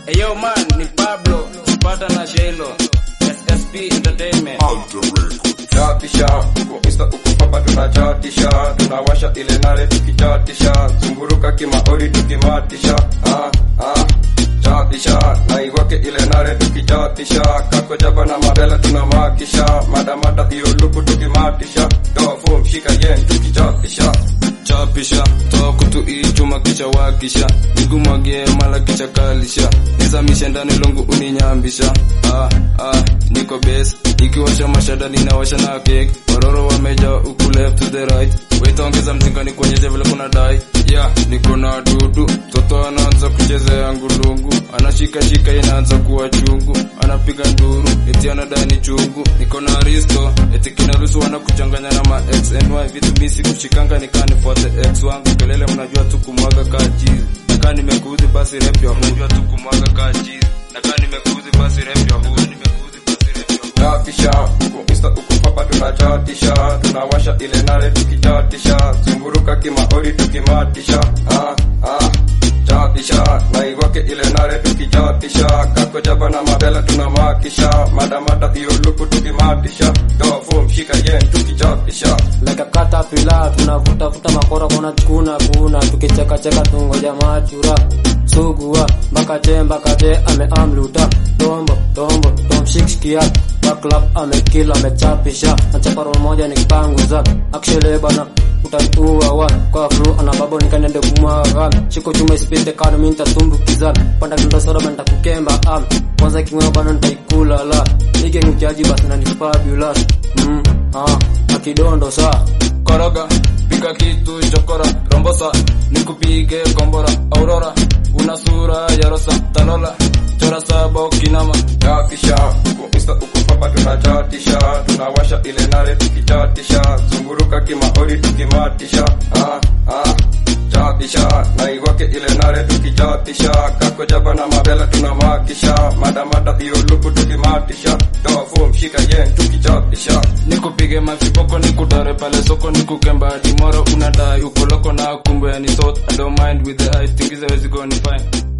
Eyo man ni Pablo Pata na Shelo SSP Entertainment chatisha uko insta uko papa tunachatisha tunawasha ile nare tukichatisha zunguruka kimaori tukimatisha ah, ah, chatisha naiwake ile nare tukichatisha kako jaba na mabela tunamakisha madamada hiyo luku tukimatisha tofu mshika yen tukichatisha chapisha toa kutu ichuma kicha wakisha nigumwagie mala kicha kalisha nizamishe ndani lungu uninyambisha ah, ah, niko base ikiwasha mashada ninawasha na cake waroro wameja uku left to the right waitaongeza mzinga ni kuonyesha vile kuna dai yeah, niko na dudu toto anaanza kuchezea ngulungu anashikashika inaanza kuwa chungu anapiga nduru eti anadai ni chungu niko na risto eti kinaruhusu wana kuchanganya na ma x and y vitu misi kushikanga nikanifuate x wangu kelele mnajua tu kumwaga kaa chizi nakaa nimekuudhi basi rep ya mnajua tu kumwaga kaa chizi nakaa nimekuudhi basi rep ya huu nimekuudhi basi rep ya huu chatisha uko insta uko papa tunachatisha tunawasha ile nare tukichatisha zunguruka kimaori tukimatisha ah, ah, chatisha naiwake ile nare tukichatisha kako jaba na mabela tunamakisha madamada hiyo luku tukimatisha tofu mshika yen tukichatisha like a caterpillar tunavutafuta makora kona kuna kuna tukichekacheka tungoja machura sugua mpaka je mpaka je ameamluta tombo tombo tomshikskia baklap amekila amechapisha nachaparo moja nikipanguza actually bana utatua wa kwa flu ana babo nikanende kumwaga shiko chuma isipite kano mimi nitatumbukiza panda kindo soda bana nitakukemba am kwanza kimweo bana nitaikula la nige ngujaji basi na ni fabulous mm ah akidondo saa koroga pika kitu chokora rombosa nikupige kombora aurora una sura ya rosa talola chora saba ukinama chatisha uko insta uko papa tunachatisha tunawasha ile nare tukichatisha zunguruka kimaori tukimatisha ah, ah, chatisha naiwake ile nare tukichatisha kako jaba na mabela tunamakisha madamada hiyo luku tukimatisha tofu mshika yen tukichatisha nikupige mafipoko nikutare pale soko nikukemba dimoro unadai ukoloko na kumbe ni sot I don't mind with the eyes tingiza wezi go ni fine